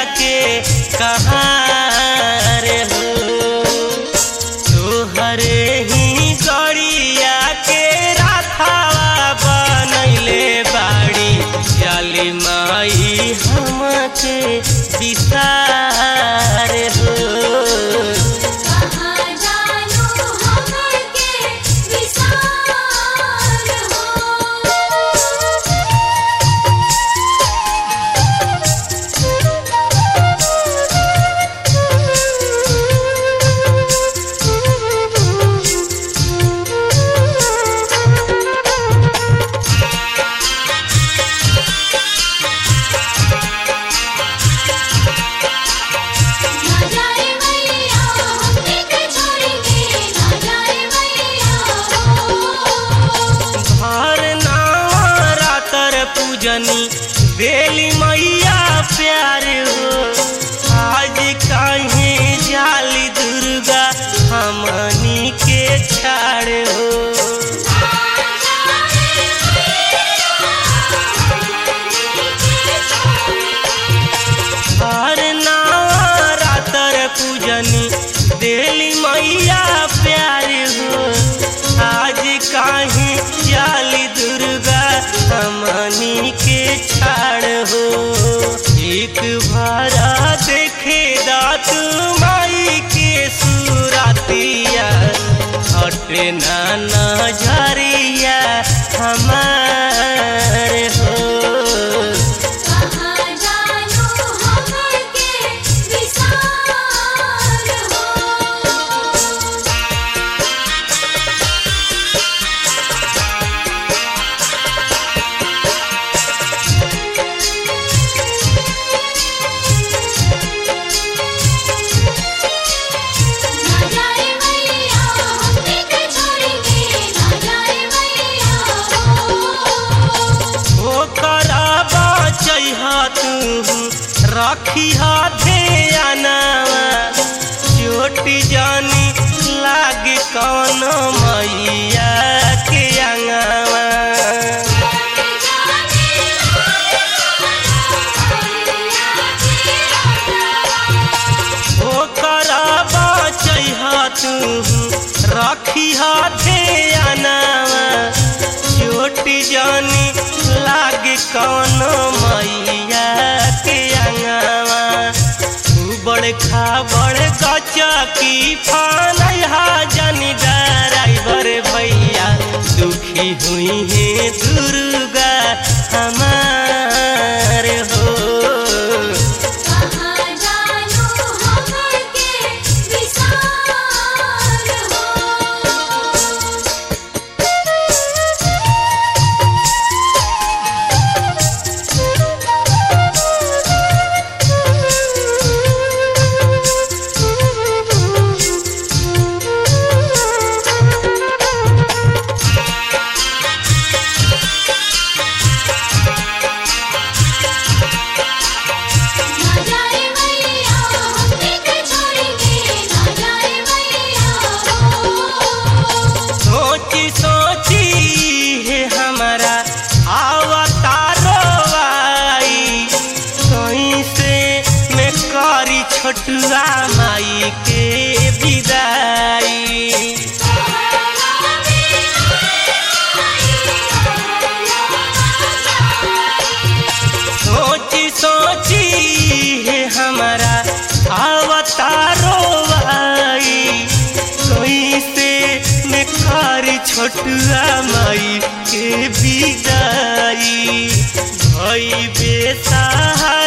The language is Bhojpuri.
के कहाँ रे हो तोहरे ही गड़िया के राथावा बनैले बाड़ी चाली माई हमके विसार हो कहाँ जानू हमके विसार ना जाए मैया हमके के छोड़ के ना जाए मैया हर रातर पूजनी बेली मैया प्यार हो आज काहे जाली दुर्गा हमनी के छाड़ हो हर रातर पूजनी बेली मैया प्यार हो आज काहे जाली दुर्गा हमनी के छाड़ हो एक भारा देखे दात माई के सुरातिया हटे ना नजरिया हमार हो कहाँ जानू हमके विसार हो ना जाए मैया हमके के छोड़ के ना जाए मैया ओ कराबा चैहा तू रखी हाथे आनावा चोटी जानी लाग कौन मैया के अंगावा ओ कराबा चैहा तू रखी हाथे आनावा चोटी जानी लाग कौन मैया के अंगावा बड़ खा बड़ गचा की फानहा जानी ड्राइवर भैया दुखी हुई है दुर्गा हमार हो कहाँ जानू हमके विसार हो ना जाए मैया हमके के छोड़ के ना जाए मैया सोची सोची है हमारा अवतारो आई कहीं से मैं करी छोटुआ माई के विदाई सोची सोची है हमारा अवतारो आई कोई से मैं कारी छोटुआ माई के विदाई भई बेसहारा